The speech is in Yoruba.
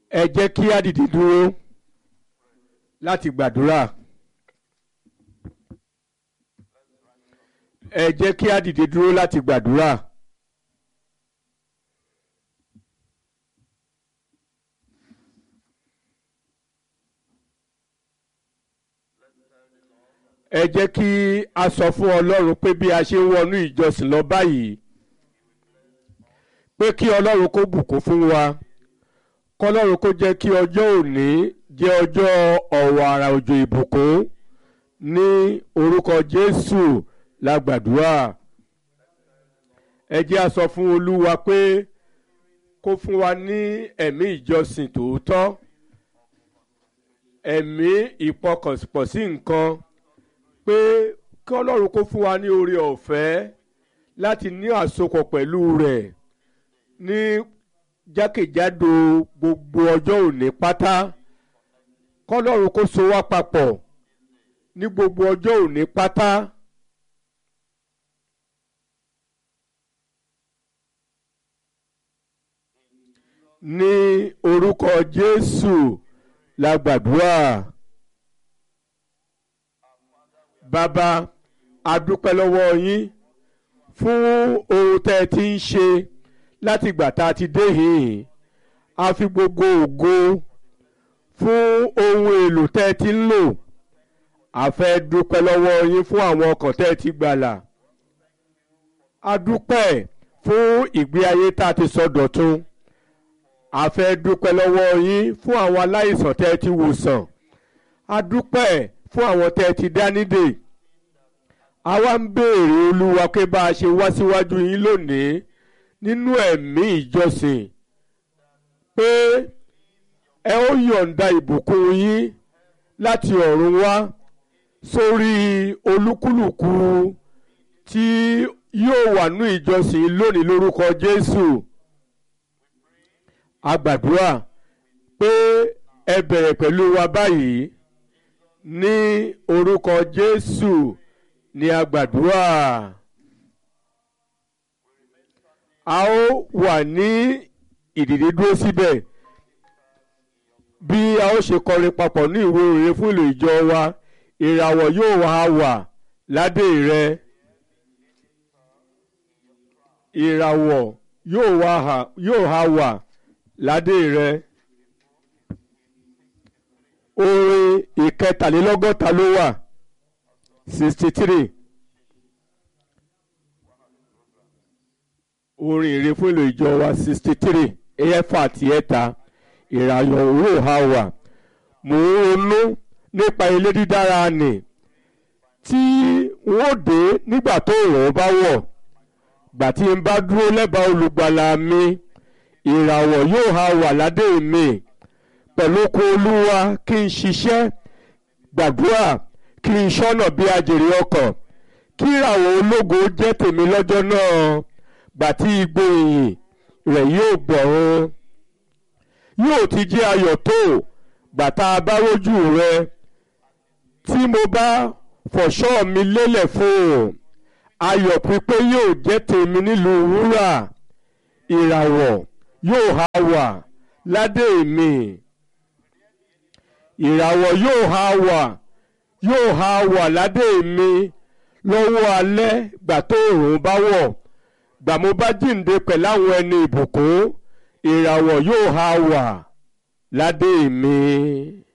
ẹ jẹ́ kí á dìde dúró láti gbàdúrà ẹ jẹ́ kí á dìde dúró láti gbàdúrà. ẹ jẹ́ kí a sọ fún ọlọ́run pé bí a ṣe ń wọnú ìjọsìn lọ báyìí pé kí ọlọ́run kó bùkún fún wa kọlọ́run kó jẹ́ kí ọjọ́ òní jẹ́ ọjọ́ ọ̀wọ̀ àrà òjò ìbùkún ní orúkọ jésù la gbàdúrà ẹ jẹ́ a sọ fún olúwa pé kó fún wa ní ẹ̀mí ìjọsìn tòótọ́ ẹ̀mí ìpọkànpọ̀ sí nǹkan pé kí ọlọ́run kó fún wa ní oore ọ̀fẹ́ láti ní àsopọ̀ pẹ̀lú rẹ̀ ní jákèjádò gbogbo ọjọ́ òní pátá kọ́lọ́run kó so wá papọ̀ ní gbogbo ọjọ́ òní pátá. ní orúkọ Jésù la gbàdúrà bàbá a dúpẹ́ lọ́wọ́ yín fún ohun tẹ́ ẹ ti ń ṣe láti ìgbà tá a ti dé yìí a fi gbogbo ògo fún ohun èlò tẹ́ ẹ ti ń lò a fẹ́ dúpẹ́ lọ́wọ́ yín fún àwọn ọkàn tẹ́ ẹ ti gbàlà a dúpẹ́ fún ìgbé ayé tá a ti sọ dọ̀tun a fẹ́ dúpẹ́ lọ́wọ́ yín fún àwọn aláìsàn tẹ́ ẹ ti wòsàn a dúpẹ́ fún àwọn tẹ́ ẹ ti dá nídè a wá ń béèrè olúwa pé bá a ṣe wá síwájú yín lónìí nínú ẹ̀mí ìjọsìn pé ẹ ó yọ̀ǹda ìbùkún yín láti ọ̀run wá sórí olúkúlùkù tí yóò wà ní ìjọsìn lónìí lórúkọ Jésù a gbàdúrà pé ẹ bẹ̀rẹ̀ pẹ̀lú wa báyìí ní orúkọ Jésù ni a gbàdúrà a ó wà ní ìdìde dúró síbẹ̀ bí a ó ṣe kọrin papọ̀ ní ìwé òrèrè fún ìlò ìjọ wa ìràwọ̀ yóò wá wà ládé rẹ ìràwọ̀ yóò wá yóò há wà ládé rẹ orin ìkẹtàlélọ́gọ́ta ló wà sixty three orin ìre fún ìlò ìjọ wa sixty three ẹ̀fà àti ẹ̀ta ìràyọ̀ òwò ha wà mò ń ronú nípa ilé dídára nì tí wọ́n dé nígbà tó rọ̀ bá wọ̀ gbà tí n bá dúró lẹ́bàá olùgbàlà mi ìràwọ̀ yóò ha wà ládé mi pẹ̀lú oko olúwa kí n ṣiṣẹ́ gbàdúrà kí n ṣọ́nà bí ajèrè ọkàn kí ìràwọ̀ ológo jẹ́ tèmi lọ́jọ́ náà gbà tí igbó ìyìn rẹ̀ yóò gbọ̀run yóò ti jẹ́ ayọ̀ tó gbà tá a bá rójú rẹ tí mo bá fọ̀ṣọ́ mi lélẹ̀ fún un ayọ̀ pípé yóò jẹ́ tèmi nílùú wúrà ìràwọ̀ yóò ha wà ládé mi ìràwọ̀ yóò ha wà yóò ha wà ládé mi lọ́wọ́ alẹ́ gbà tó òòrùn bá wọ̀ gbà mo bá jíǹde pẹ̀lú àwọn ẹni ìbùkún ìràwọ̀ yóò ha wà ládé mi.